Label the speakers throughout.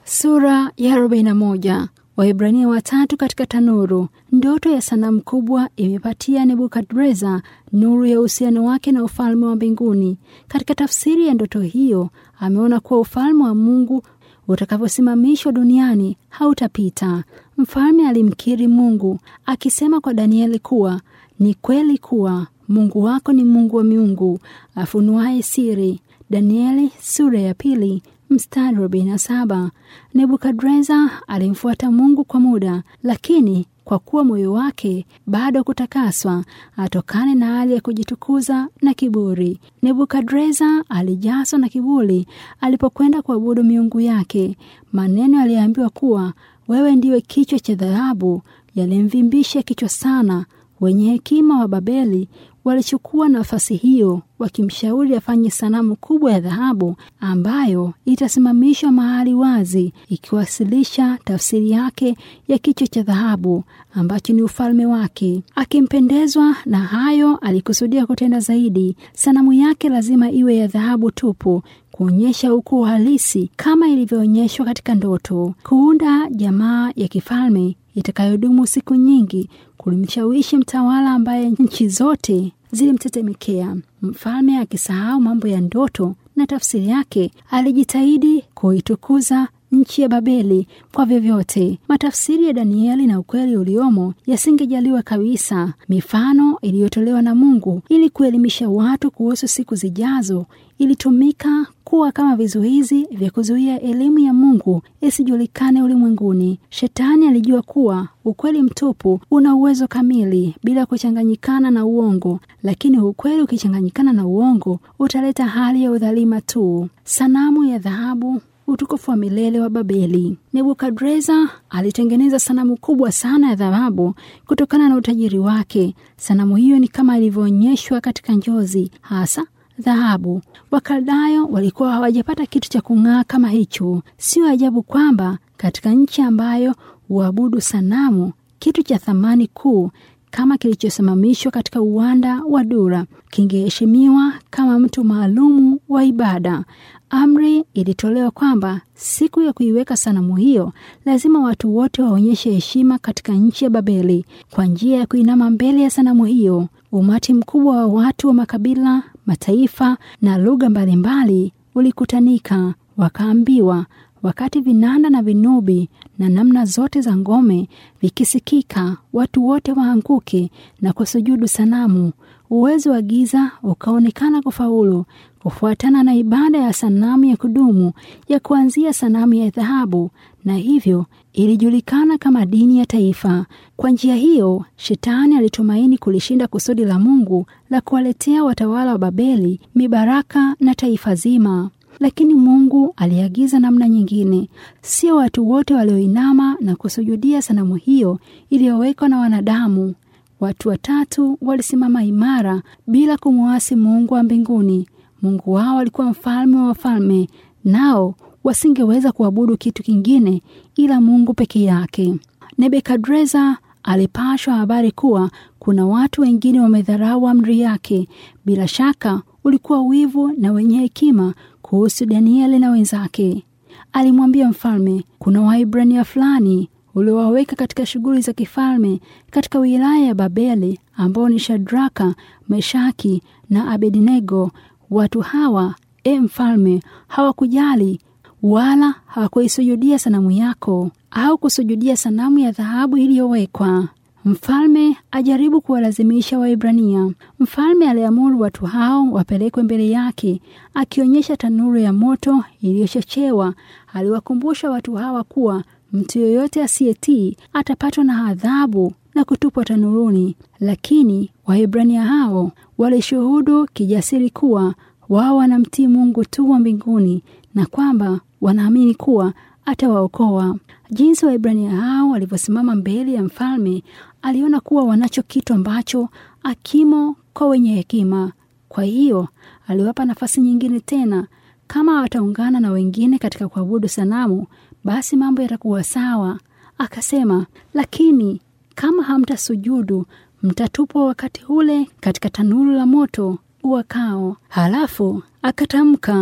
Speaker 1: Sura ya 41. Waebrania watatu katika tanuru. Ndoto ya sanamu kubwa imepatia Nebukadreza nuru ya uhusiano wake na ufalme wa mbinguni. Katika tafsiri ya ndoto hiyo, ameona kuwa ufalme wa Mungu utakavyosimamishwa duniani hautapita. Mfalme alimkiri Mungu akisema kwa Danieli kuwa ni kweli kuwa Mungu wako ni Mungu wa miungu afunuaye siri. Danieli sura ya pili mstari wa arobaini na saba. Nebukadreza alimfuata Mungu kwa muda, lakini kwa kuwa moyo wake bado kutakaswa atokane na hali ya kujitukuza na kiburi. Nebukadreza alijazwa na kiburi alipokwenda kuabudu miungu yake. Maneno aliambiwa kuwa wewe ndiwe kichwa cha dhahabu yalimvimbisha kichwa sana. Wenye hekima wa Babeli walichukua nafasi hiyo wakimshauri afanye sanamu kubwa ya dhahabu ambayo itasimamishwa mahali wazi, ikiwasilisha tafsiri yake ya kichwa cha dhahabu ambacho ni ufalme wake. Akimpendezwa na hayo, alikusudia kutenda zaidi. Sanamu yake lazima iwe ya dhahabu tupu, kuonyesha ukuu halisi kama ilivyoonyeshwa katika ndoto. Kuunda jamaa ya kifalme itakayodumu siku nyingi kulimshawishi mtawala ambaye nchi zote zilimtetemekea. Mfalme akisahau mambo ya ndoto na tafsiri yake, alijitahidi kuitukuza nchi ya Babeli kwa vyovyote. Matafsiri ya Danieli na ukweli uliomo yasingejaliwa kabisa. Mifano iliyotolewa na Mungu ili kuelimisha watu kuhusu siku zijazo ilitumika kuwa kama vizuizi vya kuzuia elimu ya Mungu isijulikane ulimwenguni. Shetani alijua kuwa ukweli mtupu una uwezo kamili bila kuchanganyikana na uongo, lakini ukweli ukichanganyikana na uongo utaleta hali ya udhalima tu. Sanamu ya dhahabu utukufu wa milele wa Babeli. Nebukadreza alitengeneza sanamu kubwa sana ya dhahabu kutokana na utajiri wake. Sanamu hiyo ni kama ilivyoonyeshwa katika njozi, hasa dhahabu. Wakaldayo walikuwa hawajapata kitu cha kung'aa kama hicho. Sio ajabu kwamba katika nchi ambayo huabudu sanamu, kitu cha thamani kuu kama kilichosimamishwa katika uwanda wa Dura kingeheshimiwa kama mtu maalumu wa ibada. Amri ilitolewa kwamba siku ya kuiweka sanamu hiyo lazima watu wote waonyeshe heshima katika nchi ya Babeli kwa njia ya kuinama mbele ya sanamu hiyo. Umati mkubwa wa watu wa makabila, mataifa na lugha mbalimbali ulikutanika, wakaambiwa wakati vinanda na vinubi na namna zote za ngome vikisikika, watu wote waanguke na kusujudu sanamu. Uwezo wa giza ukaonekana kufaulu kufuatana na ibada ya sanamu ya kudumu ya kuanzia sanamu ya dhahabu, na hivyo ilijulikana kama dini ya taifa. Kwa njia hiyo, Shetani alitumaini kulishinda kusudi la Mungu la kuwaletea watawala wa Babeli mibaraka na taifa zima. Lakini Mungu aliagiza namna nyingine. Sio watu wote walioinama na kusujudia sanamu hiyo iliyowekwa na wanadamu. Watu watatu walisimama imara bila kumwasi Mungu wa mbinguni. Mungu wao alikuwa mfalme wa wafalme, nao wasingeweza kuabudu kitu kingine ila Mungu peke yake. Nebukadreza alipashwa habari kuwa kuna watu wengine wamedharau amri yake. Bila shaka ulikuwa wivu na wenye hekima kuhusu Danieli na wenzake. Alimwambia mfalme, kuna Waibrania fulani uliowaweka katika shughuli za kifalme katika wilaya ya Babeli, ambao ni Shadraka, Meshaki na Abednego. Watu hawa, e mfalme, hawakujali wala hawakuisujudia sanamu yako au kusujudia sanamu ya dhahabu iliyowekwa. Mfalme ajaribu kuwalazimisha Waibrania. Mfalme aliamuru watu hao wapelekwe mbele yake, akionyesha tanuru ya moto iliyochochewa. Aliwakumbusha watu hawa kuwa mtu yoyote asiyetii atapatwa na adhabu na kutupwa tanuruni. Lakini Waebrania hao walishuhudu kijasiri kuwa wao wanamtii Mungu tu wa mbinguni na kwamba wanaamini kuwa atawaokoa. Jinsi Waebrania hao walivyosimama mbele ya mfalme, aliona kuwa wanacho kitu ambacho akimo kwa wenye hekima. Kwa hiyo aliwapa nafasi nyingine tena. Kama wataungana na wengine katika kuabudu sanamu, basi mambo yatakuwa sawa. Akasema, lakini kama hamtasujudu, mtatupwa wakati ule katika tanuru la moto uwakao. Halafu akatamka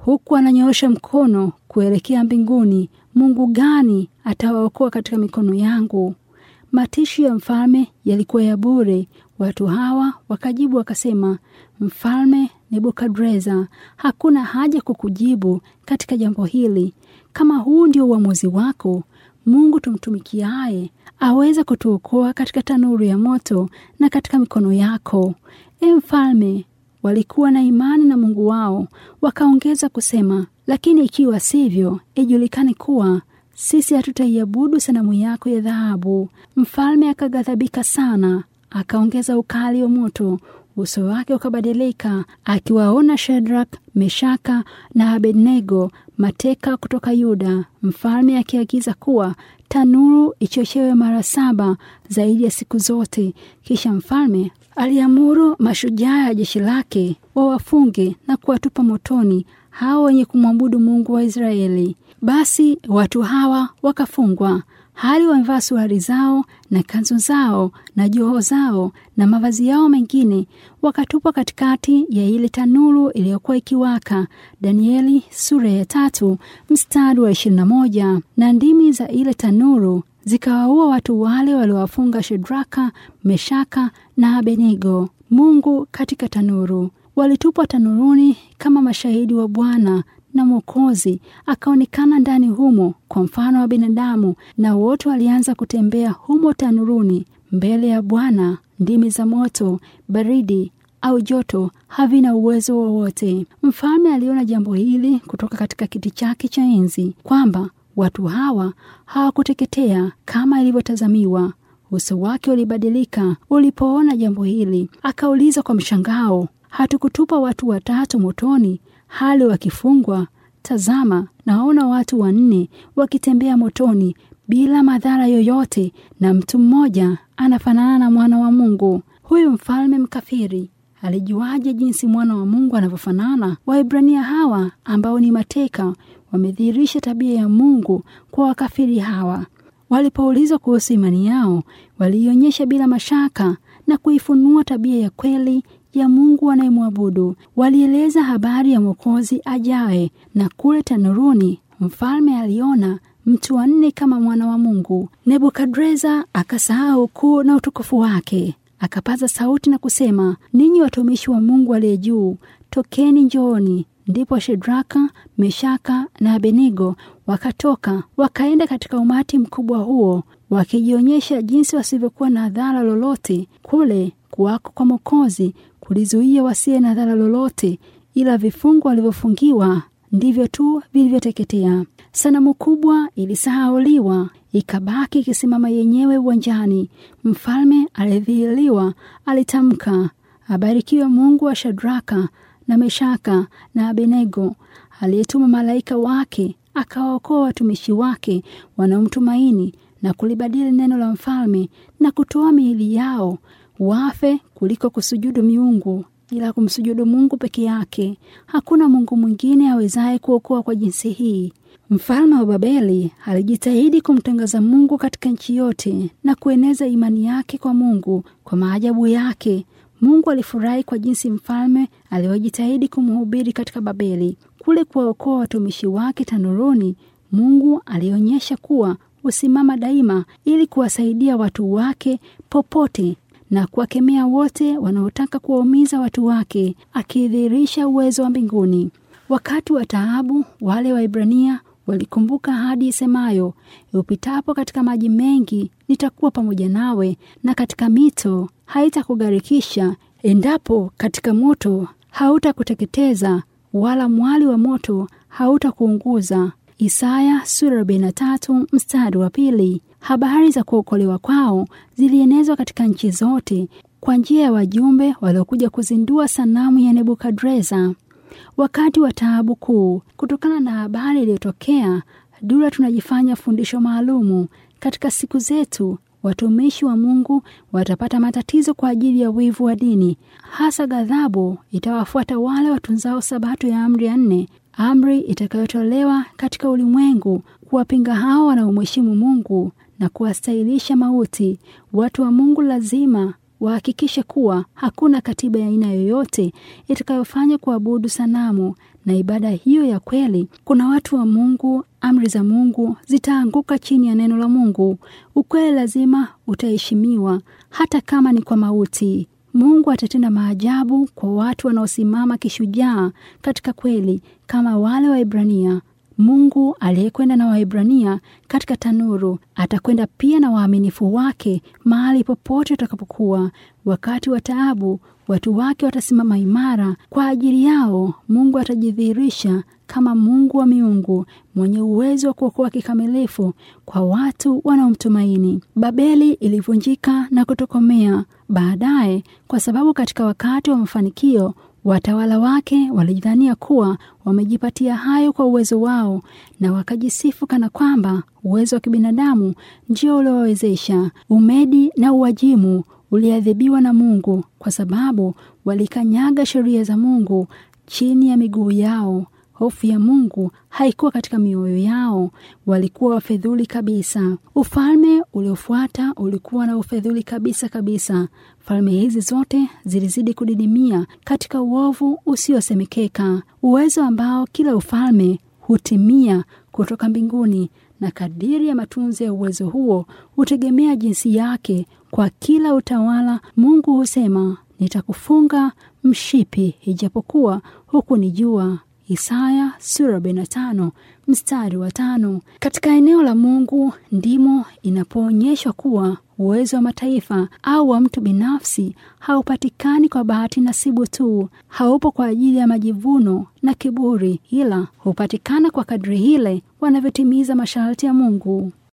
Speaker 1: huku ananyoosha mkono kuelekea mbinguni. Mungu gani atawaokoa katika mikono yangu? Matishi ya mfalme yalikuwa ya bure. Watu hawa wakajibu wakasema, Mfalme Nebukadreza, hakuna haja kukujibu katika jambo hili. Kama huu ndio uamuzi wako, Mungu tumtumikiaye aweza kutuokoa katika tanuru ya moto na katika mikono yako, e mfalme. Walikuwa na imani na Mungu wao. Wakaongeza kusema, lakini ikiwa sivyo, ijulikane kuwa sisi hatutaiabudu sanamu yako ya dhahabu. Mfalme akaghadhabika sana, akaongeza ukali wa moto, uso wake ukabadilika, akiwaona Shadrak, Meshaka na Abednego mateka kutoka Yuda. Mfalme akiagiza kuwa tanuru ichochewe mara saba zaidi ya siku zote. Kisha mfalme aliamuru mashujaa ya jeshi lake wawafunge na kuwatupa motoni hao wenye kumwabudu Mungu wa Israeli. Basi watu hawa wakafungwa hali wamevaa suruali zao na kanzu zao na joho zao na mavazi yao mengine, wakatupwa katikati ya ile tanuru iliyokuwa ikiwaka. Danieli sura ya tatu mstari wa ishirini na moja. Na ndimi za ile tanuru zikawaua watu wale waliowafunga Shedraka, Meshaka na Abednego. Mungu katika tanuru. Walitupwa tanuruni kama mashahidi wa Bwana na Mwokozi akaonekana ndani humo kwa mfano wa binadamu, na wote walianza kutembea humo tanuruni mbele ya Bwana. Ndimi za moto, baridi au joto havina uwezo wowote. Mfalme aliona jambo hili kutoka katika kiti chake cha enzi, kwamba watu hawa hawakuteketea kama ilivyotazamiwa. Uso wake ulibadilika ulipoona jambo hili, akauliza kwa mshangao, hatukutupa watu watatu motoni hali wakifungwa? Tazama, naona watu wanne wakitembea motoni bila madhara yoyote, na mtu mmoja anafanana na mwana wa Mungu. Huyu mfalme mkafiri alijuaje jinsi mwana wa Mungu anavyofanana? Waebrania hawa ambao ni mateka wamedhihirisha tabia ya Mungu kwa wakafiri hawa. Walipoulizwa kuhusu imani yao, waliionyesha bila mashaka na kuifunua tabia ya kweli ya Mungu anayemwabudu. Walieleza habari ya Mwokozi ajaye, na kule tanuruni mfalme aliona mtu wa nne kama mwana wa Mungu. Nebukadreza akasahau ukuu na utukufu wake, akapaza sauti na kusema, ninyi watumishi wa Mungu aliye juu, tokeni njooni. Ndipo Shedraka, Meshaka na Abednego wakatoka wakaenda katika umati mkubwa huo, wakijionyesha jinsi wasivyokuwa na dhara lolote. Kule kuwako kwa Mwokozi kulizuia wasiye na dhara lolote, ila vifungo walivyofungiwa ndivyo tu vilivyoteketea. Sanamu kubwa ilisahauliwa, ikabaki ikisimama yenyewe uwanjani. Mfalme aliyedhihiriwa alitamka, abarikiwe Mungu wa Shadraka na Meshaka na Abednego, aliyetuma malaika wake akawaokoa watumishi wake wanaomtumaini na kulibadili neno la mfalme na kutoa miili yao wafe kuliko kusujudu miungu ila kumsujudu Mungu peke yake. Hakuna Mungu mwingine awezaye kuokoa kwa jinsi hii. Mfalme wa Babeli alijitahidi kumtangaza Mungu katika nchi yote na kueneza imani yake kwa Mungu kwa maajabu yake. Mungu alifurahi kwa jinsi mfalme alivyojitahidi kumhubiri katika Babeli. Kule kuwaokoa watumishi wake tanuruni, Mungu alionyesha kuwa usimama daima ili kuwasaidia watu wake popote na kuwakemea wote wanaotaka kuwaumiza watu wake, akidhihirisha uwezo wa mbinguni. Wakati wa taabu, wale Waibrania walikumbuka ahadi isemayo, upitapo katika maji mengi nitakuwa pamoja nawe, na katika mito haitakugharikisha, endapo katika moto hautakuteketeza, wala mwali wa moto hautakuunguza. Isaya sura 43 mstari wa pili. Habari za kuokolewa kwao zilienezwa katika nchi zote kwa njia ya wajumbe waliokuja kuzindua sanamu ya Nebukadreza wakati wa taabu kuu. Kutokana na habari iliyotokea, Dura tunajifanya fundisho maalumu katika siku zetu. Watumishi wa Mungu watapata matatizo kwa ajili ya wivu wa dini, hasa ghadhabu itawafuata wale watunzao sabato ya amri ya nne, amri itakayotolewa katika ulimwengu kuwapinga hao wanaomheshimu Mungu na kuwastahilisha mauti. Watu wa Mungu lazima wahakikishe kuwa hakuna katiba ya aina yoyote itakayofanya kuabudu sanamu na ibada hiyo ya kweli, kuna watu wa Mungu, amri za Mungu zitaanguka chini ya neno la Mungu. Ukweli lazima utaheshimiwa hata kama ni kwa mauti. Mungu atatenda maajabu kwa watu wanaosimama kishujaa katika kweli kama wale Waibrania. Mungu aliyekwenda na Waibrania katika tanuru atakwenda pia na waaminifu wake mahali popote watakapokuwa. Wakati wa taabu, watu wake watasimama imara kwa ajili yao. Mungu atajidhihirisha kama Mungu wa miungu mwenye uwezo wa kuokoa kikamilifu kwa watu wanaomtumaini. Babeli ilivunjika na kutokomea baadaye, kwa sababu katika wakati wa mafanikio watawala wake walijidhania kuwa wamejipatia hayo kwa uwezo wao, na wakajisifu kana kwamba uwezo wa kibinadamu ndio uliowawezesha. Umedi na Uajimu uliadhibiwa na Mungu kwa sababu walikanyaga sheria za Mungu chini ya miguu yao. Hofu ya Mungu haikuwa katika mioyo yao, walikuwa wafedhuli kabisa. Ufalme uliofuata ulikuwa na ufedhuli kabisa kabisa. Falme hizi zote zilizidi kudidimia katika uovu usiosemekeka, uwezo ambao kila ufalme hutimia kutoka mbinguni, na kadiri ya matunzi ya uwezo huo hutegemea jinsi yake. Kwa kila utawala, Mungu husema, nitakufunga mshipi ijapokuwa hukunijua. Isaya sura 45 mstari wa tano. Katika eneo la Mungu ndimo inapoonyeshwa kuwa uwezo wa mataifa au wa mtu binafsi haupatikani kwa bahati nasibu tu, haupo kwa ajili ya majivuno na kiburi, ila hupatikana kwa kadri ile wanavyotimiza masharti ya Mungu.